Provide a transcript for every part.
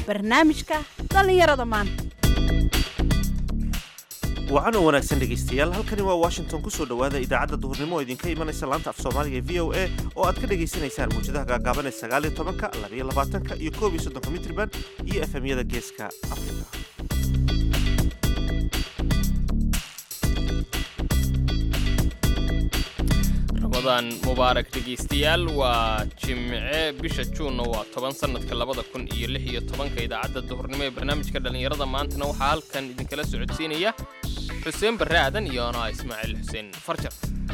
barnaamijka dhallinyarada maanta wacan oo wanaagsan dhegaystayaal halkani waa washington ku soo dhowaada idaacadda duhurnimo oo idinka imanaysa laanta af soomaaliga ee v o a oo aad ka dhagaysanaysaan muwjadaha gaagaaban ee sagaaliyo tobanka labayo labaatanka iyo koob iyo soddonka mitriban iyo efemyada geeska afrika ramadan mubaarak dhegaystayaal waa jimce bisha juunna waa toban sannadka labada kun iyo lix iyo tobanka idaacadda duhurnimo ee barnaamijka dhallinyarada maantana waxaa halkan idinkala socodsiinaya xuseen barre aadan iyo anaa ismaaciil xuseen farjar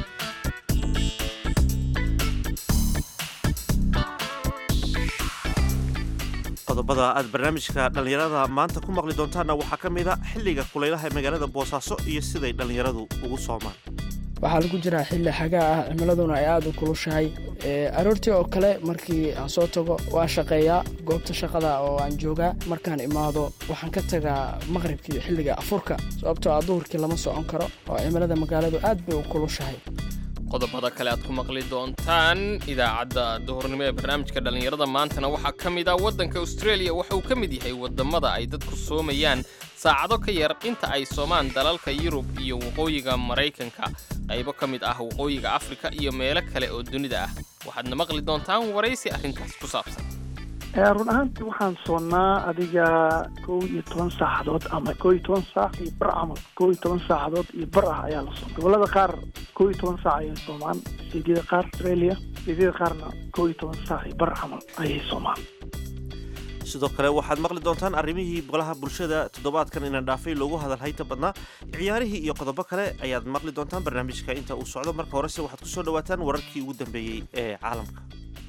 qodobada aad barnaamijka dhallinyarada maanta ku maqli doontaanna waxaa ka mid a xilliga kulaylaha ee magaalada boosaaso iyo siday dhallinyaradu ugu soomaan waxaa lagu jiraa xilli xagaa ah cimiladuna ay aada u kulushahay aroortii oo kale markii aan soo tago waa shaqeeyaa goobta shaqada oo aan joogaa markaan imaado waxaan ka tagaa maqribkii xilliga afurka sababtoo ah duhurkii lama socon karo oo cimilada magaaladu aad bay u kulushahay qodobada kale aad ku maqli doontaan idaacadda duhurnimo ee barnaamijka dhallinyarada maantana waxaa ka mid ah waddanka australia waxa uu ka mid yahay waddamada ay dadku soomayaan saacado ka yar inta ay soomaan dalalka yurub iyo waqooyiga maraykanka qaybo ka mid ah waqooyiga afrika iyo meelo kale oo dunida ah waxaadna maqli doontaan waraysi arrintaas ku saabsan run ahaantii waxaan soonnaa adiga kow iyo toban saacadood ama kow iyo toban saac iyo bar camal kow iyo toban saacadood iyo bar ah ayaa la sooma gobollada qaar kow iyo toban saac ayay soomaan steedyada qaar australia steedyada qaarna kow iyo toban saac iyo bar camal ayay soomaan sidoo kale waxaad maqli doontaan arrimihii golaha bulshada toddobaadkan inaan dhaafay loogu hadalhayta badnaa ciyaarihii iyo qodobo kale ayaad maqli doontaan barnaamijka inta uu socdo marka horese waxaad ku soo dhowaataan wararkii ugu dambeeyey ee caalamka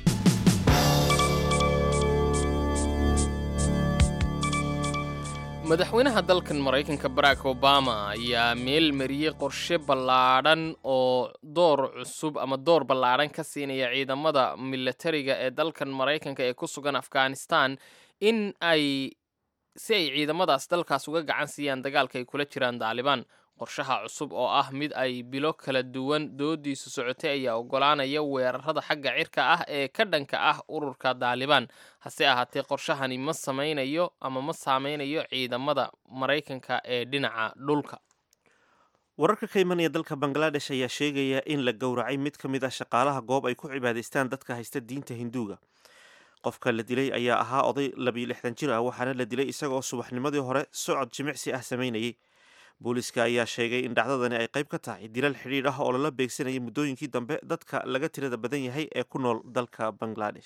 madaxweynaha dalkan maraykanka barack obama ayaa meel mariyey qorshe ballaadhan oo door cusub ama door ballaadhan ka siinaya ciidamada milatariga ee dalkan maraykanka ee ku sugan afghanistan in ay si ay ciidamadaas dalkaas uga gacan siiyaan dagaalka ay kula jiraan daalibaan qorshaha cusub oo ah mid ay bilo kala duwan doodiisu socotay ayaa oggolaanaya weerarada xagga cirka ah ee ka dhanka ah ururka daalibaan hase ahaatee qorshahani ma samaynayo ama ma saameynayo ciidamada maraykanka ee dhinaca dhulka wararka ka imanaya dalka bangaladesh ayaa sheegaya in la gowracay mid ka mid ah shaqaalaha goob ay ku cibaadaystaan dadka haysta diinta hinduuga qofka la dilay ayaa ahaa oday labiyo lixdan jir ah waxaana la dilay isagaoo subaxnimadii hore socod jimicsi ah samaynayay booliiska ayaa sheegay in dhacdadani ay qayb ka tahay dilal xidhiidh ah oo lala beegsanayay muddooyinkii dambe dadka laga tirada badan yahay ee ku nool dalka bangladesh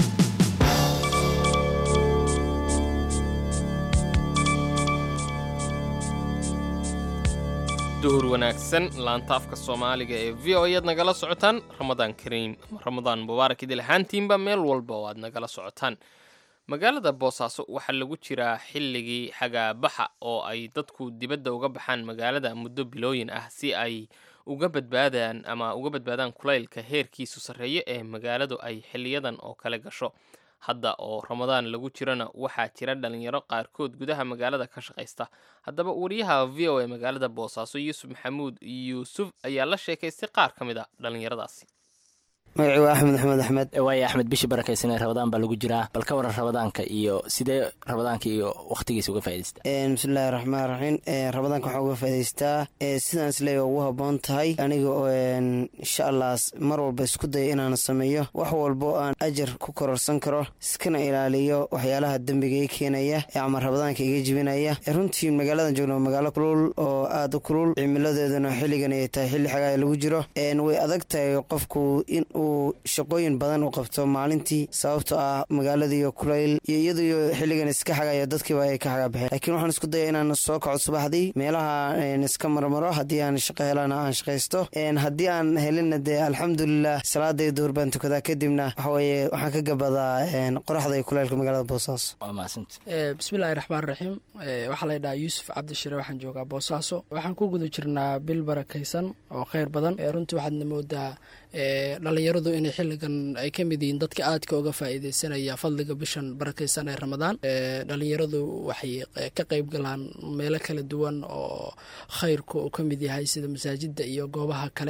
duhur wanaagsan laanta afka soomaaliga ee v o ayaad nagala socotaan ramadaan kariim ramadaan mubaarak idil ahaantiinba meel walba oo aad nagala socotaan magaalada boosaaso waxaa lagu jiraa xilligii xagaabaxa oo ay dadku dibadda uga baxaan magaalada muddo bilooyin ah si ay uga badbaadaan ama uga badbaadaan kulaylka heerkiisu sarreeyo ee magaaladu ay xiliyadan oo kale gasho hadda oo ramadaan lagu jirana waxaa jira dhalinyaro qaarkood gudaha magaalada ka shaqaysta haddaba wariyaha v o ee magaalada boosaaso yuusuf maxamuud yuusuf ayaa la sheekaystay qaar ka mid a dhalinyaradaasi magacii waa axmed maxamed axmed waaye axmed bishii barakaysanee rabadaan baa lagu jiraa bal ka waran rabadaanka iyo sidee rabadaanka iyo wakhtigiisa uga faa'idaystaa bismillahi raxmaan raxiim rabadaanka waxaa uga faa'idaystaa sidaan isleeya ugu habboon tahay aniga oo insha allah mar walba isku daya inaan sameeyo wax walbo aan ajar ku kororsan karo iskana ilaaliyo waxyaalaha dembiga i keenaya ama rabadaanka iga jibinaya runtii magaaladan joogno waa magaalo kulul oo aada u kulul cimiladeeduna xilligan ay tahay xilli xagaa lagu jiro way adag tahay qofku in uu shaqooyin badan u qabto maalintii sababtoo ah magaaladiiyo kulayl iyo iyadiyo xilligan iska xagayo dadkiiba ay ka xagabaxeen laakiin waxaan isku daya inaan soo kaco subaxdii meelaha iska marmaro haddii aan shaqo helana aan shaqaysto haddii aan helinna dee alxamdulilah salaaday duhur baan tukadaa kadibna waxaweye waxaan ka gabadaa qoraxda iyo kulaylka magaalada boosaaso waa mahadsanta bismillahi raxmaan raxiim waxaa la ydhahaa yuusuf cabdishire waxaan joogaa boosaaso waxaan ku guda jirnaa bil barakaysan oo kheyr badan runtii waxaadna moodaa dhalinyaradu inay xilligan ay ka mid yihiin dadka aadka uga faa'iideysanaya fadliga bishan barakaysan ee ramadaan dhalinyaradu waxay ka qeyb galaan meelo kala duwan oo khayrku uu ka mid yahay sida masaajida iyo goobaha kale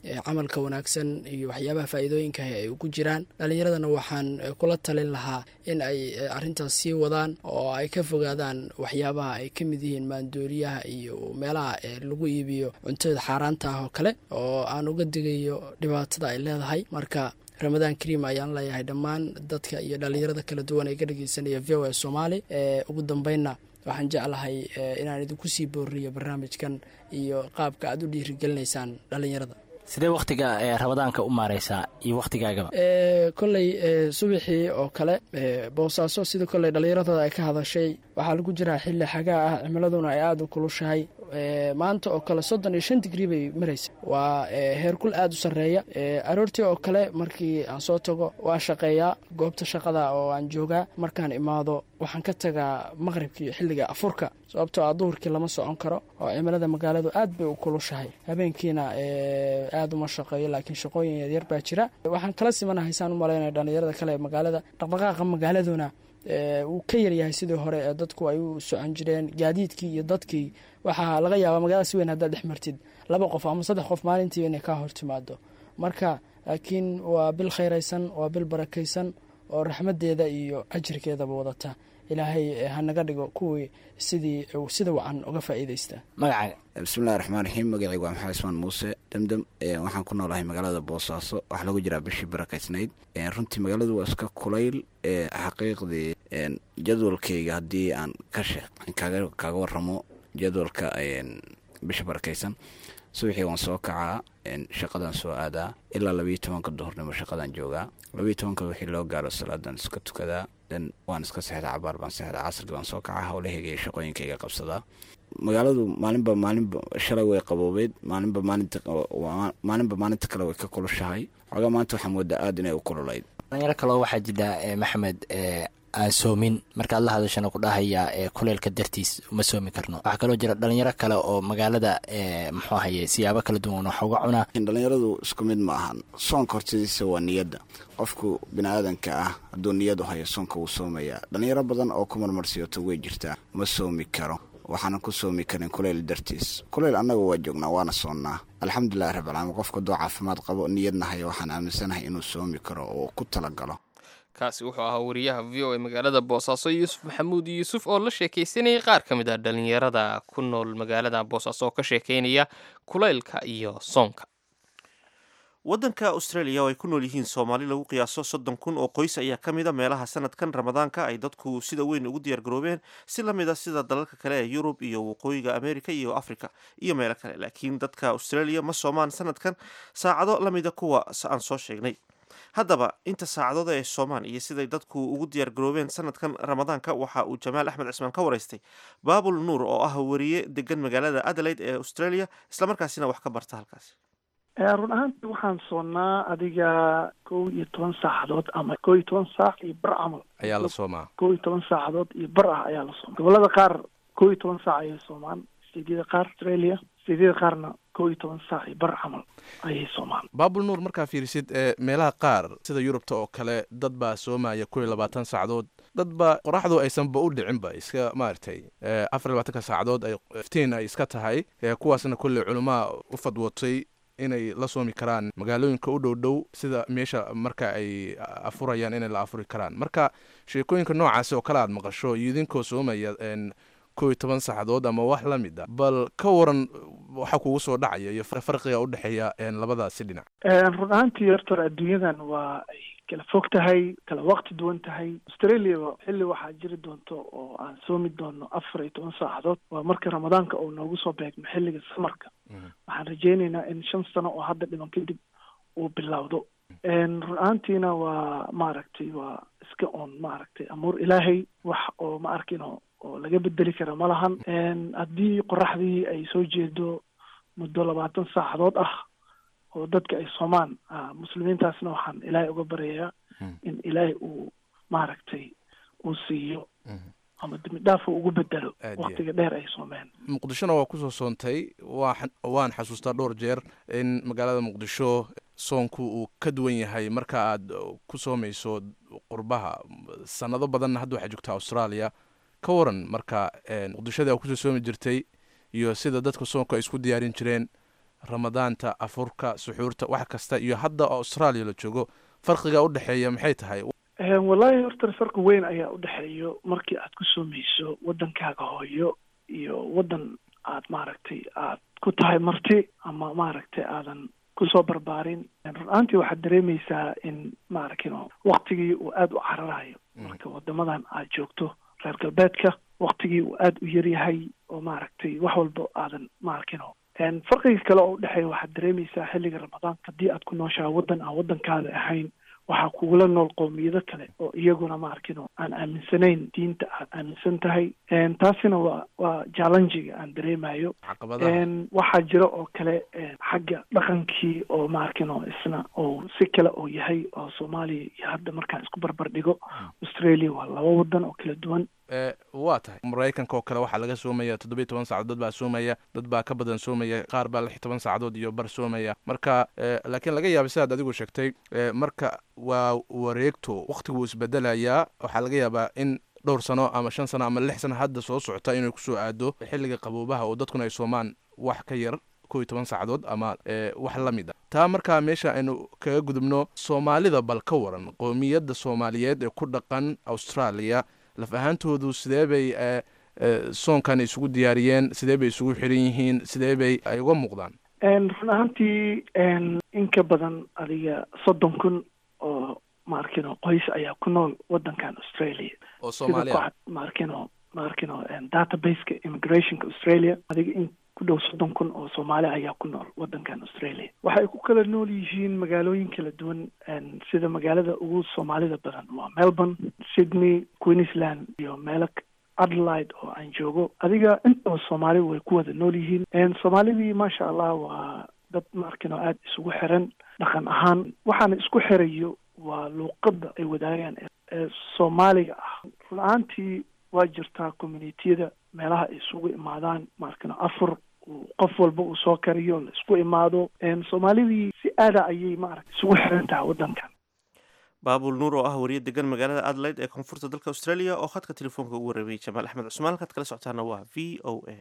camalka wanaagsan iyo waxyaabaha faa'iidooyinka ay ugu jiraan dhalinyaradana waxaan kula talin lahaa in ay arrintaas sii wadaan oo ay ka fogaadaan waxyaabaha ay ka mid yihiin maandooriyaha iyo meelaha lagu iibiyo cuntada xaaraanta ah oo kale oo aan uga digayo dhibaatada ay leedahay marka ramadaan kariim ayaan leeyahay dhammaan dadka iyo dhalinyarada kala duwan ee ka dhegeysanaya v o a soomaali ugu dambeynna waxaan jeclahay inaan idinku sii booriyo barnaamijkan iyo qaabka aad u dhiirigelinaysaan dhalinyarada sidee wakhtiga ramadaanka u maareysaa iyo wakhtigaagaba kolley subaxii oo kale boosaaso sida kolley dhallinyaradooda ay ka hadashay waxaa lagu jiraa xilli xagaa ah cimiladuna ay aada u kulushahay maanta oo kale soddon iyo shan digrii bay maraysa waa heerkul aada u sarreeya aroortii oo kale markii aan soo tago waan shaqeeyaa goobta shaqada oo aan joogaa markaan imaado waxaan ka tagaa maqribkii xilliga afurka sababtoo ah duhurkii lama socon karo oo cimilada magaaladu aad bay u kulushahay habeenkiina aada uma shaqeeyo laakiin shaqooyin yaryar baa jira waxaan kala simanahay saan u malaynaya dhallinyarada kale ee magaalada dhaqdhaqaaqa magaaladuna wuu ka yaryahay sidii hore ee dadku ay u socon jireen gaadiidkii iyo dadkii waxaa laga yaabaa magaalada si weyn haddaad dhex martid laba qof ama saddex qof maalintii inay kaa hortimaado marka laakiin waa bil khayraysan waa bil barakaysan oo raxmadeeda iyo ajirkeedaba wadata ilaahay hanaga dhigo kuwii sidii sida wacan uga faa'iidaysta magacaaga bismillahi raxmaan raxiim magacaygu waa maxamed ismaan muuse demdem waxaan ku noolahay magaalada boosaaso waxaa lagu jiraa bishii barakaysnayd runtii magaaladu waa iska kulayl xaqiiqdii jadwalkayga haddii aan ka she kaaga waramo jadwalka bisha barakaysan subaxii waan soo kacaa shaqadaan soo aadaa ilaa labayo tobanka duhurnimo shaqadaan joogaa labayo tobanka wixii loo gaaro salaadan iska tukadaa den waan iska sexdaa cabaar baan sexdaa casrigi baan soo kacaa howlahayga iyo shaqooyinkayga qabsadaa magaaladu maalinba maalinba shalay way qaboobeyd maalinba maalinta maalinba maalinta kale way ka kulushahay xoogaa maanta waxaa moodaa aada inay u kululayd dhalinyaro kaloo waxaa jidha maxamed aan soomin markaad la hadashana ku dhahaya kuleelka dartiis uma soomi karno waxaa kaloo jira dhalinyaro kale oo magaalada muxuu ahaye siyaabo kala duwan wax uga cunaa dhalinyaradu isku mid ma ahan soonka hortadiisa waa niyadda qofku bini aadanka ah hadduu niyad u hayo soonka wuu soomayaa dhalinyaro badan oo ku marmarsiyoto way jirtaa ma soomi karo waxaanan ku soomi karin kuleyl dartiis kuleyl annaga waa joognaa waana soonnaa alxamdulilahi rabbilcaalamiin qofka hadduu caafimaad qabo niyadna hayo waxaan aaminsanahay inuu soomi karo oo ku talagalo kaasi wuxuu ahaa wariyaha v o a magaalada boosaaso yuusuf maxamuud yuusuf oo la sheekaysanayay qaar ka mid ah dhalinyarada ku nool magaalada boosaaso oo ka sheekaynaya kulaylka iyo soonka waddanka australia oo ay ku nool yihiin soomaali lagu qiyaaso soddon kun oo qoys ayaa ka mid a meelaha sanadkan ramadaanka ay dadku sida weyn ugu diyaar garoobeen si la mid a sida dalalka kale ee yurub iyo waqooyiga america iyo africa iyo meelo kale laakiin dadka australia ma soomaan sanadkan saacado la mida kuwa aan soo sheegnay haddaba inta saacadood ee soomaan iyo siday dadku ugu diyaar garoobeen sanadkan ramadaanka waxa uu jamaal axmed cismaan ka waraystay baabul nuur oo ah wariye degan magaalada adelaide ee australia islamarkaasina wax ka barta halkaasi run ahaantii waxaan soonnaa adiga kow iyo toban saacadood ama kow iyo toban saac iyo bar camal ayaa la soomaa kow iyo toban saacadood iyo bar ah ayaa la sooma gobolada qaar kow iyo toban saac ayay soomaan steedyada qaar australia steedyada qaarna kow iyo toban saac iyo bar camal ayay soomaan baabul nuur markaa fiirisid meelaha qaar sida yurubta oo kale dad baa soomaya kow iyo labaatan saacadood dad ba qoraxdu aysanba u dhicinba iska maaragtay afar iyo labaatanka saacadood ay iftiin ay iska tahay kuwaasna kolley culamaa u fadwootay inay la soomi karaan magaalooyinka u dhow dhow sida meesha marka ay afurayaan inay la afuri karaan marka sheekooyinka noocaasi oo kale aad maqasho iyo idinkoo soomaya kow iyo toban saacadood ama wax la mid a bal ka waran waxa kugu soo dhacaya iyo farqiga u dhexeeya labadaasi dhinac run ahaantii horta adduunyadan waa ay kala fog tahay kala waqti duwan tahay australiaba xilli waxaa jiri doonto oo aan soomi doono afar iyo toban saacadood waa marka ramadaanka uu noogu soo beegmo xilliga samarka waxaan rajeynaynaa in shan sano oo hadda dhiman kadib uu bilowdo run ahaantiina waa maaragtay waa iska oon maaragtay amuur ilaahay wax oo ma arkino oo laga bedeli kara ma lahan haddii qoraxdii ay soo jeedo muddo labaatan saacadood ah oo dadka ay soomaan muslimiintaasna waxaan ilaahay uga baryayaa in ilaahay uu maaragtay uu siiyo ama dembi dhaaf uu ugu bedelo waktiga dheer ay soomeen muqdishona waa kusoo soontay waa waan xasuustaa dhowr jeer in magaalada muqdisho soonku uu ka duwan yahay marka aad ku soomayso qurbaha sanado badanna hadda waxaa joogtaa australia ka waran marka muqdishadii aa kusoo soomi jirtay iyo sida dadka soonka ay isku diyaarin jireen ramadaanta afurka suxuurta wax kasta iyo hadda oo australia la joogo farqiga u dhexeeya maxay tahay wallaahi horta farqi weyn ayaa u dhexeeyo markii aad ku soomayso waddankaaga hooyo iyo waddan aad maaragtay aad ku tahay marti ama maaragtay aadan kusoo barbaarin run ahaantii waxaad dareemaysaa in maaragtino waktigii uu aada u cararayo marka waddamadan aad joogto reer galbeedka waktigii uu aada u yaryahay oo maaragtay wax walba aadan maarkino farqiga kale oo udhexeeya waxaad dareemaysaa xilliga ramadaanka haddii aad ku nooshaha waddan aan waddankaada ahayn waxaa kugula nool qowmiyado kale oo iyaguna maarkino aan aaminsanayn diinta aad aaminsan tahay taasina waa waa jallenjiga aan dareemayo waxaa jira oo kale xagga dhaqankii oo maarkino isna oo si kale oo yahay oo soomaaliya iyo hadda markaan isku barbar dhigo australia waa laba waddan oo kala duwan waa tahay maraykanka oo kale waxaa laga soomaya toddobiyi toban saacadood dad baa soomaya dad baa ka badan soomaya qaar baa lix toban saacadood iyo bar soomaya marka laakiin laga yaaba sidaad adigu sheegtay marka waa wareegto wakhtigu isbedelayaa waxaa laga yaabaa in dhowr sano ama shan sano ama lix sano hadda soo socota inay kusoo aado xilliga qaboobaha oo dadkuna ay soomaan wax ka yar kow iyo toban saacadood ama wax la mid a taa markaa meesha aynu kaga gudubno soomaalida bal ka waran qowmiyadda soomaaliyeed ee ku dhaqan australia laf ahaantoodu sidee bay soonkan isugu diyaariyeen sidee bay isugu xiran yihiin sidee bay ay uga muuqdaan run ahaantii in ka badan adiga soddon kun oo maarkino qoys ayaa ku nool waddankan australia oo soomaaliya maarkino maarkino databaseka immigrationka australia adiga in ku dhow soddon kun oo soomaali ayaa ku nool waddankan australia waxay ku kala nool yihiin magaalooyin kala duwan sida magaalada ugu soomaalida badan waa melbourne sydney queensland iyo meelo adelaide oo aan joogo adiga intaba soomaali way ku wada nool yihiin soomaalidii maasha allah waa dad maarkino aada isugu xiran dhaqan ahaan waxaana isku xirayo waa luuqadda ay wadaagaan ee soomaaliga ah run ahaantii waa jirtaa communitiyada meelaha ay isugu imaadaan maarkino afur qof walba uu soo kariyo la isku imaado soomaalidii si aada ayay maaragta isugu xiran tahay waddankan baabul nuur oo ah wariye degan magaalada adelaide ee koonfurta dalka australia oo khadka telefoonka ugu warramiyey jamaal axmed cusmaan halkaad kala socotaana waa v o a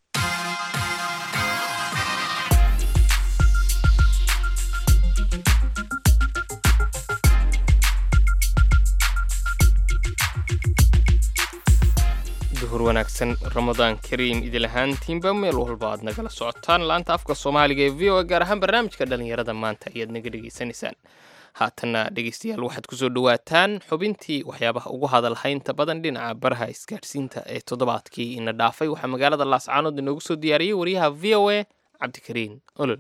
duhur wanaagsan ramadaan kariim idil ahaantiinba meel walba aad nagala socotaan laanta afka soomaaliga ee v o a gaar ahaan barnaamijka dhallinyarada maanta ayaad naga dhegaysanaysaan haatanna dhegeystayaal waxaad kusoo dhawaataan xubintii waxyaabaha ugu hadalhaynta badan dhinaca baraha isgaadhsiinta ee toddobaadkii ina dhaafay waxaa magaalada laascaanood inoogu soo diyaariyey wariyaha v o a cabdikariin olol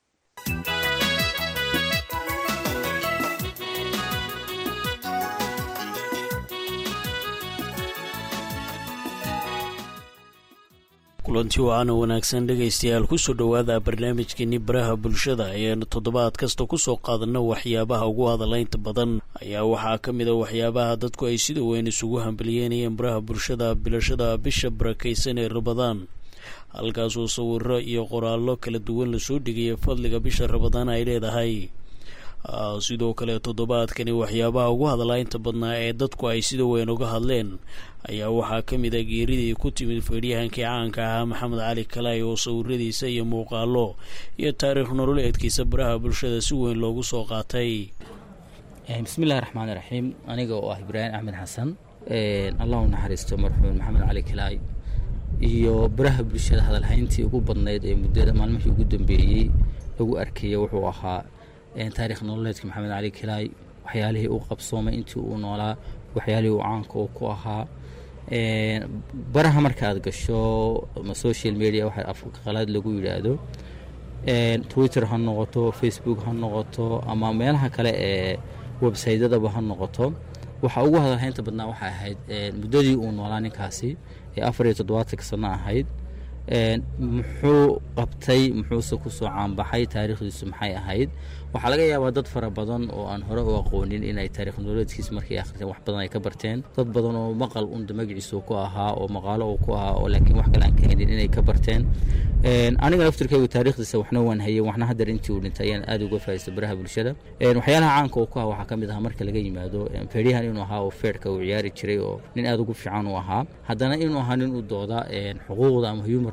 kulanti wacaana wanaagsan dhegaystayaal kusoo dhowaada barnaamijkeeni baraha bulshada ayaanu toddobaad kasta kusoo qaadano waxyaabaha ugu hadalaynta badan ayaa waxaa ka mid a waxyaabaha dadku ay sida weyn isugu hambalyeynayeen baraha bulshada bilashada bisha barakaysan ee rabadaan halkaasoo sawiro iyo qoraallo kala duwan lasoo dhigaya fadliga bisha rabadaan ay leedahay sidoo kale toddobaadkani waxyaabaha ugu hadalaynta badnaa ee dadku ay sida weyn uga hadleen ayaa waxaa ka mid a geeridii ku timid feedhyahankii caanka ahaa maxamed cali kalaay oo sawiradiisa iyo muuqaalo iyo taariikh nololeedkiisa baraha bulshada si weyn loogu soo qaatay bismillahi raxmaan iraxiim aniga oo ah ibraahim axmed xasan allah u naxariisto marxuum maxamed cali kalaay iyo baraha bulshada hadalhayntii ugu badnayd ee muddada maalmihii ugu dambeeyey lagu arkaya wuxuu ahaa taarikh nololeedka maxamed cali kalaay waxyaalihii uu qabsoomay intii uu noolaa waxyaalihii uu caanka oo ku ahaa baraha marka aad gasho ama social media waxa afka qalaad lagu yidhaahdo twitter ha noqoto facebook ha noqoto ama meelaha kale ee websaytadaba ha noqoto waxa ugu hadalhaynta badnaa waxay ahayd muddadii uu noolaa ninkaasi ee afar iyo toddobaatanka sano ahayd muxuu qabtay muxuuse kusoo caanbaxay taariikhdiisu maxay ahayd waxaa laga yaabaa dad fara badan oo aan hore u aqoonin inay taarikh nololeedkiisa markay akhriseen wax badan ay ka barteen dad badan oo maqal unda magaciisu ku ahaa oo maqaalo uu ku ahaa oo laakiin wax kale aan ka helin inay ka barteen aniga laftirkaygu taariikhdiisa waxna waan hayay waxna haddar intii uu dhintay ayaan aada uga faa'iistay baraha bulshada waxyaalaha caanka uu ku ahaa waxaa ka mid ahaa marka laga yimaado feedhyahan inuu ahaa oo feedhka uu ciyaari jiray oo nin aada ugu fiican uu ahaa haddana inuu ahaa nin u dooda xuquuqda ama human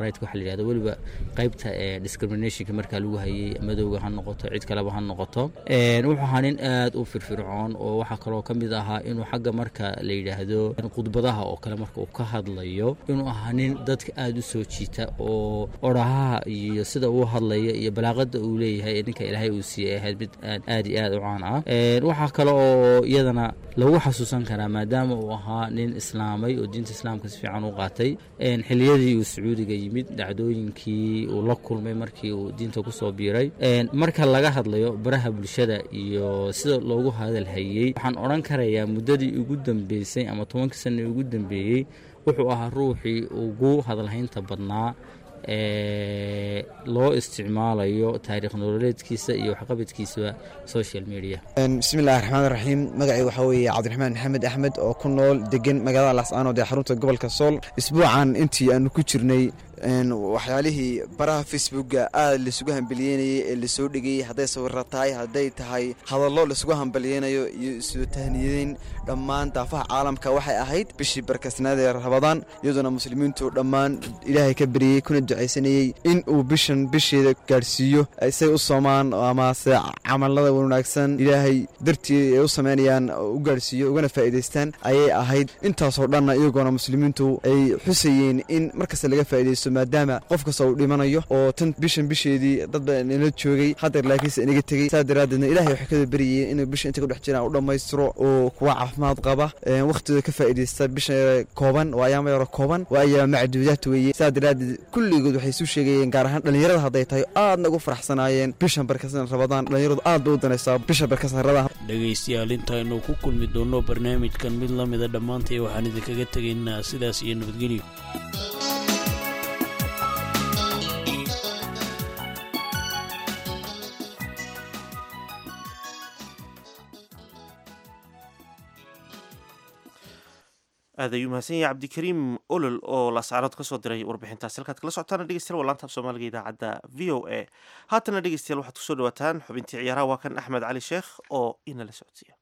right waxa la yidhahdo weliba qaybta discriminationka markaa lagu hayay madowga ha noqoto cid kaleba ha noqoto wuxuu ahaa nin aad u firfircoon oo waxaa kaloo ka mid ahaa inuu xagga marka la yidhaahdo khudbadaha oo kale marka uu ka hadlayo inuu ahaa nin dadka aad u soo jiita oo orahaha iyo sida uu hadlaya iyo balaaqada uu leeyahay ee ninka ilaahay uu siiyey ahayd mid aad iyo aad u caan ah waxaa kale oo iyadana lagu xasuusan karaa maadaama uu ahaa nin islaamay oo diinta islaamka si fiican u qaatay xiliyadii uu sacuudiga yimid dhacdooyinkii uu la kulmay markii uu diinta kusoo biiray marka laga hadlayo baraha bulshada iyo sida loogu hadalhayey waxaan odhan karayaa muddadii ugu dambeysay ama tobankii sana ugu dambeeyey wuxuu ahaa ruuxii ugu hadalhaynta badnaa ee loo isticmaalayo taariikh nololeedkiisa iyo waxqabadkiisaba social media bismillahi raxmaan raxiim magacii waxaa weeye cabdiraxmaan maxamed axmed oo ku nool degan magaalada laascaanood ee xarunta gobolka sool isbuucan intii aanu ku jirnay waxyaalihii baraha facebooka aad laisugu hambaliyeynayay ee lasoo dhigayey hadday sawira tahay hadday tahay hadallo laisugu hambaliyeynayo iyo isoo tahniyadeyn dhammaan daafaha caalamka waxay ahayd bishii barkasnaad ee rabadaan iyadoona muslimiintu dhammaan ilaahay ka baryey kuna ducaysanayey in uu bishan bisheeda gaadhsiiyo say u soomaan amase camalada wanaagsan ilaahay dartii ay u samaynayaan u gaadhsiiyo ugana faa'iidaystaan ayay ahayd intaasoo dhanna iyagoona muslimiintu ay xusayeen in markasta laga faa'iidaysto maadaama qof kasta uu dhimanayo oo tan bishan bisheedii dadba nala joogay hadeer laakiinse inaga tegey saas daraaddeedna ilahay waxay kada baryayeen inuu bisha inta ku dhex jiraan u dhammaystiro oo kuwa caafimaad qaba wakhtooda ka faa'iidaysta bisha kooban waa ayaama yaro kooban waa ayaama macduudaad weeye saas daraaddeed kulligood waxay isu sheegayeen gaar ahaan dhallinyarada hadday tahay aadna ugu faraxsanaayeen bishan barkasan rabadaan dhallinyaradu aad bay u danaysaa bisha barkasan rabadaan dhegaystayaal intaaynu ku kulmi doonno barnaamijkan mid la mida dhammaantay waxaan idinkaga tegaynaa sidaas iyo nabadgelyo aad ayuu mahadsan yahay cabdikariim olol oo laascaanood kasoo diray warbixintaasi halkaad kala socotaana dhegeystayaal waa laantaaf soomaaliga idaacadda v o a haatana dhegeystayaal waxaad kusoo dhawaataan xubintii ciyaaraha waa kan axmed cali sheekh oo inala socodsiiya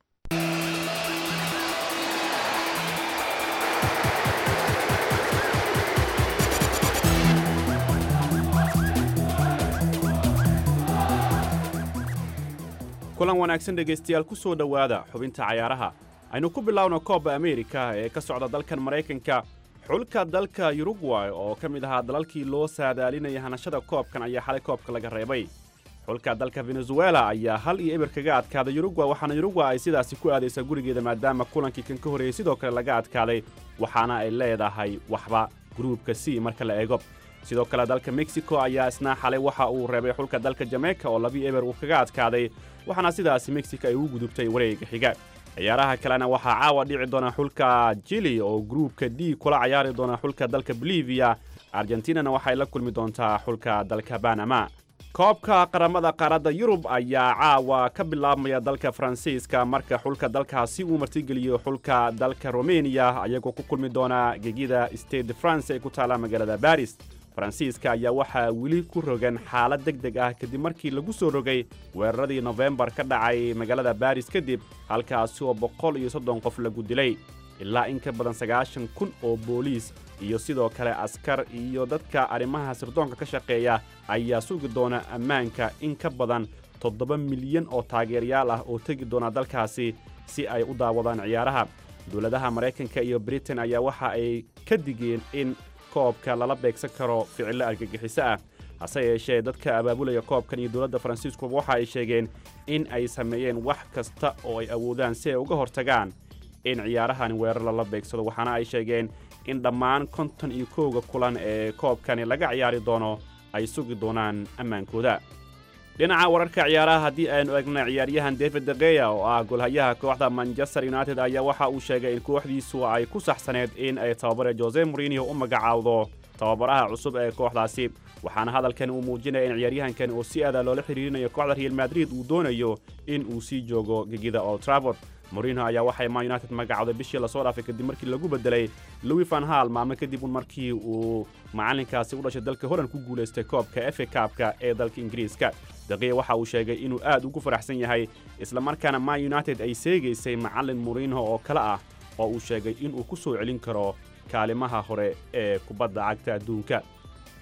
kulan wanaagsan dhegaystayaal ku soo dhowaada xubinta cayaaraha aynu ku bilaawno koobba ameerika ee ka socda dalkan maraykanka xulka dalka yurugway oo ka mid ahaa dalalkii loo saadaalinaya hanashada koobkan ayaa xalay koobka laga reebay xulka dalka venezuela ayaa hal iyo eber kaga adkaaday yurugwa waxaana yurugwa ay sidaasi ku aadaysaa gurigeeda maadaama kulankii kan ka horreeyey sidoo kale laga adkaaday waxaana ay leedahay waxba gruubka c marka la eego sidoo kale dalka mexico ayaa isna xalay waxa uu reebay xulka dalka jameyka oo labi eber uu kaga adkaaday waxaana sidaasi mexico ay ugu gudubtay wareega xiga ciyaaraha kalena waxaa caawa dhici doona xulka jili oo gruubka d kula cayaari doona xulka dalka bolivia argentinana waxay la kulmi doontaa xulka dalka banama koobka qaramada qaaradda yurub ayaa caawa ka bilaabmaya dalka faransiiska marka xulka dalkaasi uu martigeliyo xulka dalka romeniya ayagoo ku kulmi doona gegida state de france ee ku taalla magaalada baris faransiiska ayaa waxaa weli ku rogan xaalad deg deg ah kadib markii lagu soo rogay weeraradii nofembar ka dhacay magaalada baris kadib halkaasi oo boqol iyo soddon qof lagu dilay ilaa in ka badan sagaashan kun oo booliis iyo sidoo kale askar iyo dadka arrimaha sirdoonka ka shaqeeya ayaa sugi doona ammaanka in ka badan toddoba milyan oo taageerayaal ah oo tegi doona dalkaasi si ay u daawadaan ciyaaraha dowladaha maraykanka iyo britain ayaa waxa ay ka digeen in koobka lala beegsan karo ficillo argagixiso ah hase yeeshee dadka abaabulaya koobkan iyo dowladda faransiiskuba waxa ay sheegeen in ay sameeyeen wax kasta oo ay awoodaan si ay uga hortagaan in ciyaarahan weerar lala beegsado waxaana ay sheegeen in dhammaan konton iyo kowga kulan ee koobkani laga ciyaari doono ay sugi doonaan ammaankooda dhinaca wararka ciyaaraha haddii aynu eegna ciyaaryahan david degeya oo ah golhayaha kooxda manchester united ayaa waxa uu sheegay in kooxdiisu ay ku saxsaneed in ay tababare jose morinio u magacaawdo tababaraha cusub ee kooxdaasi waxaana hadalkan uu muujinaya in ciyaaryahankan oo si aada loola xiriirinayo kooxda real madrid uu doonayo in uu sii joogo gegida old traford morino ayaa waxay man united magacawday bishii lasoo dhaafay kadib markii lagu bedelay louis van hal maalmo kadib un markii uu macalinkaasi u dhashay dalka holland ku guulaystay koobka efe kaabka ee dalka ingiriiska daqiya waxa uu sheegay inuu aad ugu faraxsan yahay islamarkaana man united ay seegaysay macallin morino oo kale ah oo uu sheegay inuu ku soo celin karo kaalimaha hore ee kubadda cagta adduunka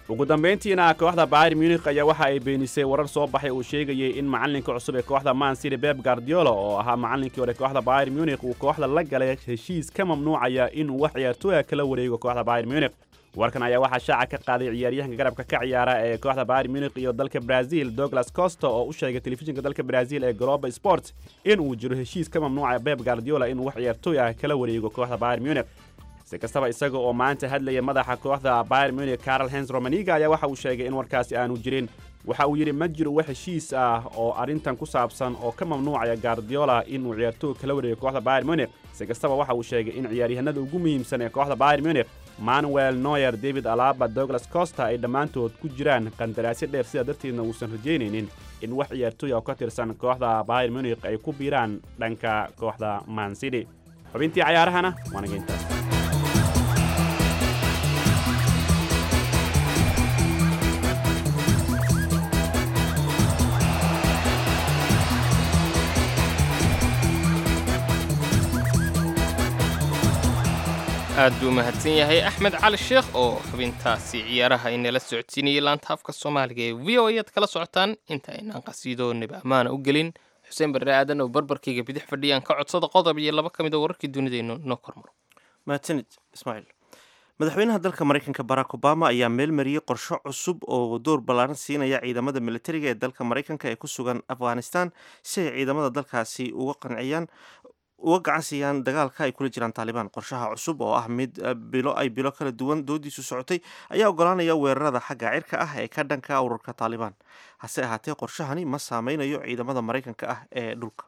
ugu dambayntiina kooxda bayr munich ayaa waxa ay beenisay warar soo baxay uu sheegayay in macallinka cusub ee kooxda man city beb guardiola oo ahaa macallinkii hore kooxda bayr munich uu kooxda la galay heshiis ka mamnuucaya inuu wax ciyaartooya kala wareego kooxda bayr munich warkan ayaa waxaa shaaca ka qaaday ciyaaryahanka garabka ka ciyaara ee kooxda bayr munich iyo dalka brazil douglas costa oo u sheegay telefishinka dalka brazil ee global sport in uu jiro heshiis ka mamnuucaya beb guardiola inuu wax ciyaartooy ah kala wareego kooxda bayr munich si kastaba isaga oo maanta hadlaya madaxa kooxda bayr munich carol hens romaniga ayaa waxa uu sheegay in warkaasi aanu jirin waxa uu yidhi ma jiro wax heshiis ah oo arrintan ku saabsan oo ka mamnuucaya guardiola inuu ciyaartooy kala wareego kooxda bayr munich si kastaba waxa uu sheegay in ciyaaryahanada ugu muhiimsan ee kooxda bayr munich manuel noyer david alaba douglas costa ay dhammaantood ku jiraan qandaraasyo dheer sidaa darteedna uusan rajaynaynin in wax ciyaartooy oo ka tirsan kooxda bayr munich ay ku biiraan dhanka kooxda man city xubintii cayaarahana waanaga intaas aad buu mahadsan yahay axmed cali sheekh oo xubintaasi ciyaaraha inala socodsiinayay laanta afka soomaaliga ee v o ayaad kala socotaan inta aynaan qasiidoonaba ammaana u gelin xuseen barre aadan oo barbarkayga bidix fadhiyaan ka codsada qodob iyo laba ka mid a wararkii dunidaynu noo kormaro mahadsanid ismaaciil madaxweynaha dalka maraykanka barack obama ayaa meel mariyey qorsho cusub oo door ballaaran siinaya ciidamada militariga ee dalka maraykanka ee ku sugan afghanistan si ay ciidamada dalkaasi uga qanciyaan uga gacan siiyaan dagaalka ay kula jiraan taalibaan qorshaha cusub oo ah mid bilo ay bilo kala duwan doodiisu socotay ayaa ogolaanaya weerarada xagga cirka ah ee ka dhanka ururka taalibaan hase ahaatee qorshahani ma saameynayo ciidamada maraykanka ah ee dhulka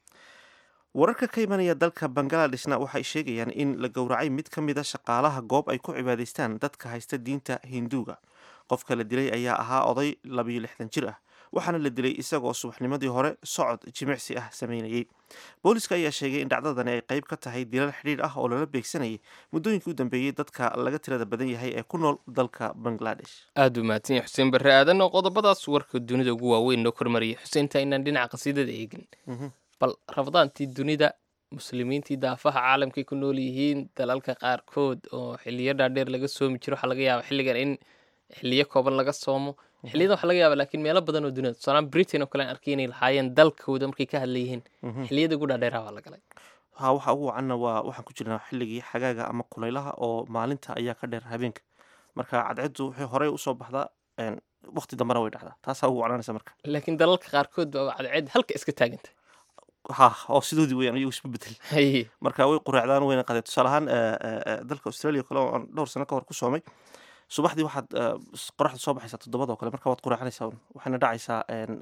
wararka ka imanaya dalka bangladeshna waxay sheegayaan in la gowracay mid ka mid a shaqaalaha goob ay ku cibaadaystaan dadka haysta diinta hinduuga qofka la dilay ayaa ahaa oday labiyo lixdan jir ah waxaana la dilay isagoo subaxnimadii hore socod jimicsi ah sameynayay booliska ayaa sheegay in dhacdadani ay qayb ka tahay dilal xidhiidh ah oo lala beegsanayay muddooyinkii u dambeeyey dadka laga tirada badan yahay ee ku nool dalka bangladesh aad buu mahadsan yahay xuseen barre aadan oo qodobadaas warka dunida ugu waaweyn noo kormariyay xuseenta inaan dhinaca qasiidada eegin bal rabadaantii dunida muslimiintii daafaha caalamkay ku nool yihiin dalalka qaarkood oo xiliyo dhaadheer laga soomi jiro waxaa laga yaaba xilligan in xiliyo kooban laga soomo xiliyada waxa laga yaaba laakiin meelo badan oo dunida tusaalahaan britain oo kale aan arkay inay lahaayeen dalkooda markay ka hadlayihiin xiliyada ugu dhaadheeraha waa la galay ha waxa ugu wacanna waa waxaan ku jirnaa xilligii xagaaga ama kulaylaha oo maalinta ayaa ka dheer habeenka marka cadceeddu waxay horey usoo baxdaa waqti dambena way dhacdaa taasaa ugu wacnaanaysa marka laakiin dalalka qaarkood baa cadceed halka iska taagantay ha oo sidoodii weyaan iyagu isma bedel marka way quraacdaan wayna qadeen tusaale ahaan dalka australia kale oo aan dhowr sano ka hor ku soomay subaxdii waxaad qoraxda soo baxaysaa toddobada oo kale marka waad quraacanaysaa waxayna dhacaysaa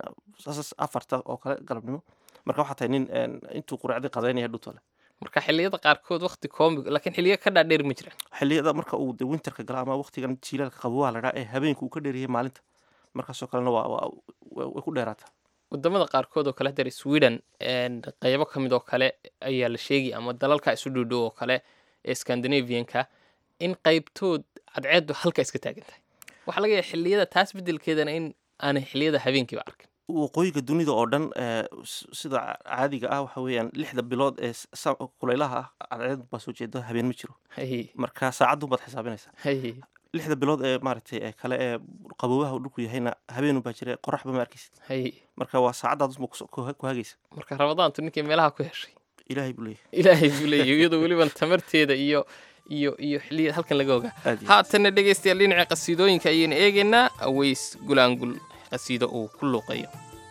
afarta oo kale galabnimo marka waxaa tahay nin intuu quraacdii qadaynaya dhutole marka xiliyada qaarkood waqti koomi laakiin xiliyo ka dhaadheer ma jiraan xiliyada marka uu winterka gala ama waqtigan jiilaalka qabowaha la dhaa ee habeenka uu ka dheeriyay maalinta markaasoo kalena waa way ku dheeraataa wadamada qaarkood oo kale hadeer sweden qaybo ka mid oo kale ayaa la sheegay ama dalalka isu dhowdhow oo kale ee scandinavianka in qaybtood cadceeddu halka iska taagan tahay waxaa laga yahay xilliyada taas beddelkeedana in aanay xilliyada habeenkiiba arkin waqooyiga dunida oo dhan sida caadiga ah waxa weeyaan lixda bilood ee kulaylaha ah cadceed baa soo jeeda habeen ma jiro marka saacadun baad xisaabinaysaa lixda bilood ee maaragtay ee kale ee qaboobaha dhulku yahayna habeen baa jira qoraxba ma arkaysid marka waa saacadaadusma ku hagaysa marka rabadaantu ninkii meelaha ku heshay ilaahay buu leeyahay ilaahay buu leeyahay iyadoo weliban tamarteeda iyo iyo iyo xilliya halkan laga ogaa haatana dhegaystayaal dhinaca qasiidooyinka ayaynu eegaynaa aweys gulaangul qasiido uu ku luuqayo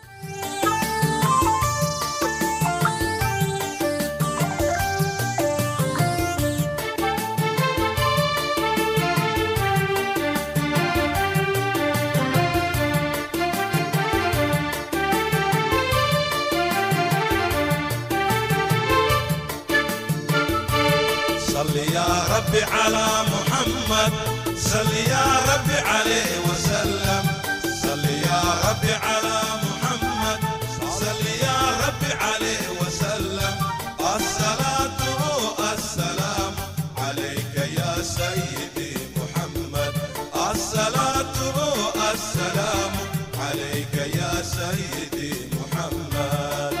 صل يا ربي على محمد صل يا ربي عليه وسلم صل يا ربي على محمد صل يا ربي عليه وسلم الصلاة السلام عليك يا سيدي محمد الصلاة السلام عليك يا سيدي محمد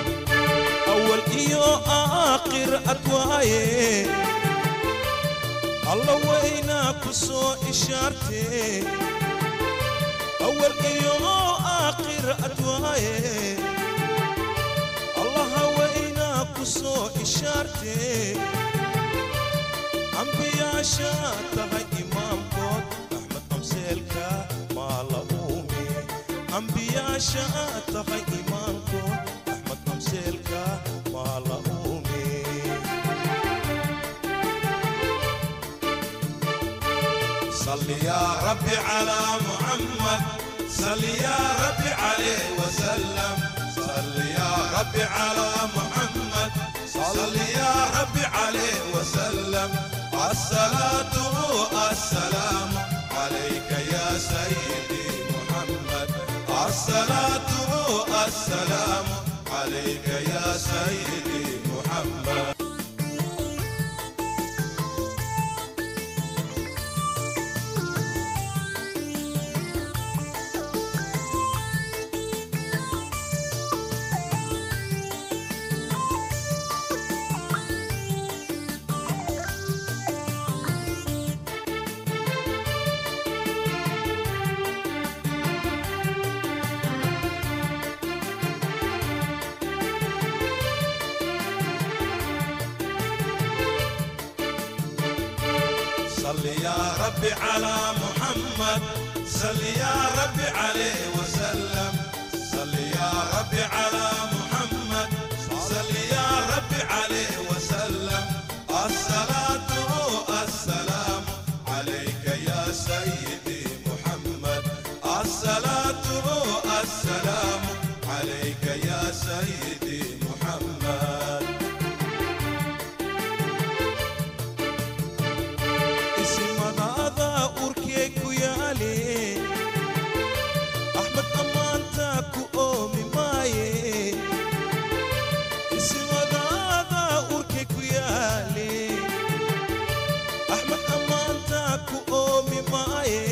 أول إيو آخر أكواي alla waynaa ku soo ishaartee awal iyo aakhir adwaaye allaha waynaa ku soo ishaartee ambiyaasha tahay imaamkood axmed amseelka maa la uume ambiyaasha tahay imaamkood axmed amseelka maa la uume صل يا ربي على محمد صل يا ربي عليه وسلم صل يا ربي على محمد صل يا ربي عليه وسلم الصلاة السلام عليك يا سيدي محمد الصلاة السلام عليك يا سيدي محمد صل يا ربي على محمد صل يا ربي عليه وسلم صل يا ربي على محمد صل يا ربي عليه وسلم الصلاة السلام عليك يا سيدي محمد الصلاة السلام عليك يا سيدي محمد isimadaada urkee ku yaale axmed ammaanta ku oomi maaye isimadaada urkee ku yaale axmed ammaanta ku oomi maaye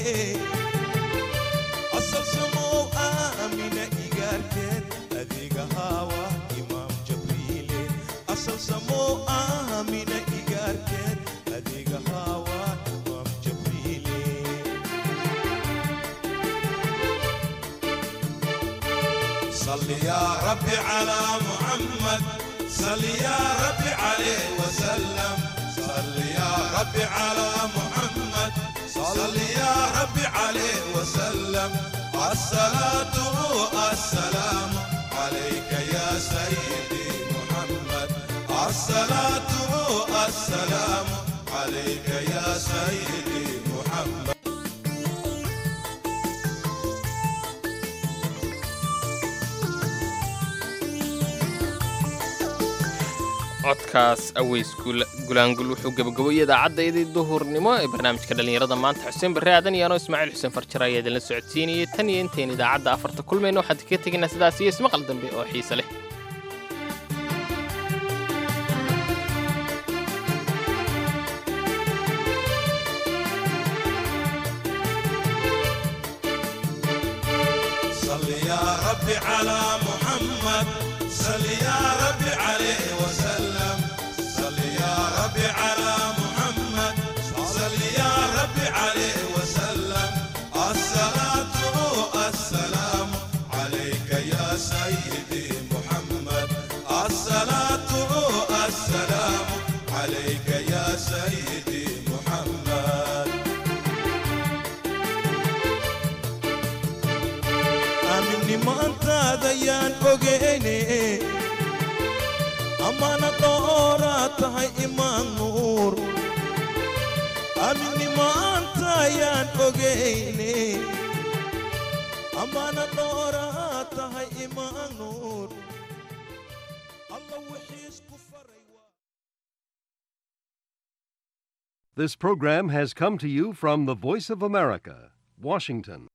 asal samow aamina igaarteed adiga haawa imaam jabriile asal samow aamina igaarteed adiga haawa imaam jabriile صل يا ربي على محمد صل يا ربي عليه وسلم صل يا ربي على محمد صل يا ربي عليه وسلم الصلاة السلام عليك يا سيدي محمد الصلاة السلام عليك يا سيدي محمد codkaas aweys gulaangul wuxuu gabagaboyay idaacaddaydii duhurnimo ee barnaamijka dhallinyarada maanta xuseen barre aadan iyo anoo ismaaciil xuseen farjare ayaa idinla socodsiinayay tan iyo intayn idaacadda afarta kulmayna waxaan ka tegaynaa sidaas iyo ismaqal dambe oo xiise leh صل يا ربي على محمد صل يا ربي عليه وسلم صل يا ربي على محمد صل يا ربي عليه وسلم الصلاة السلام عليك يا سيدي محمد الصلاة السلام عليك يا سيدي محمد aminnimaantaada yaan ogeyne ammaana dhooraa tahay imaan nuur aminnimaanta yaan ogeyne ammaana dhooraa tahay imaan nuur alla wixiisku faray This program has come to you from the Voice of America, Washington.